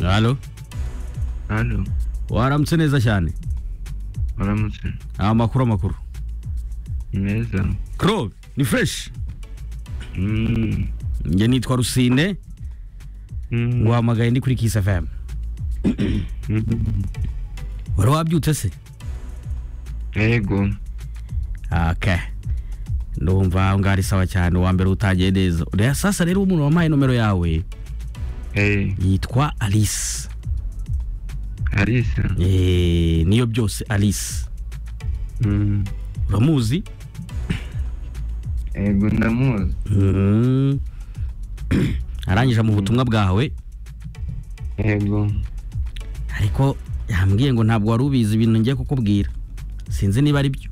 halo halo waramutse neza cyane waramutse amakuru amakuru ni meza Crow ni fresh Mm. njye nitwa rusine Mm. nguhamagaye ndi kuri Kiss FM Mm. wari wabyutse se yego okay ndumva aho ngaho ari sawa cyane uwa mbere utangiye neza rero sasa rero umuntu wampaye nomero yawe Eh, yitwa alice Alice eh, niyo byose alice Mm. uramuzi yego ndamuzi Mhm. arangije mu butumwa bwawe yego ariko yambwiye ngo ntabwo wari ubizi ibintu ngiye kukubwira sinzi niba ari byo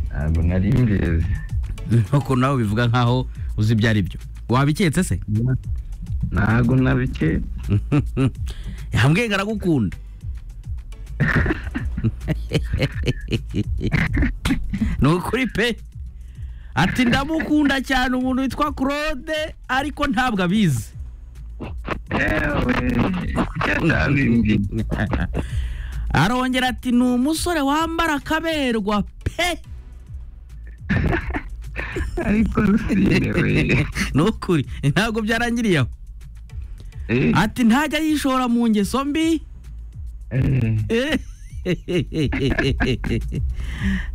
ntabwo nari mbizi nk'uko nawe bivuga nk'aho uzi ibyo ari byo wabiketse se ntabwo nabike yambwiye ngo aragukunda ni ukuri pe ati ndamukunda cyane umuntu witwa claude ariko ntabwo abizi yewe yatabimbye arongera ati ni umusore wambara akaberwa pe ariko rusine we ni ukuri ntabwo byarangiriye aho Eh, ati ntajya yishora mu ngeso mbi eh,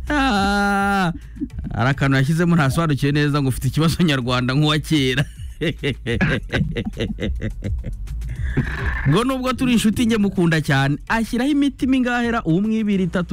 Ah, hari akantu yashyizemo ntasobanukiwe neza ngo ufite ikibazo nyarwanda nk'uwa kera ngo nubwo turi inshuti njye mukunda cyane ashyiraho imitima ingahera umwe ibiri itatu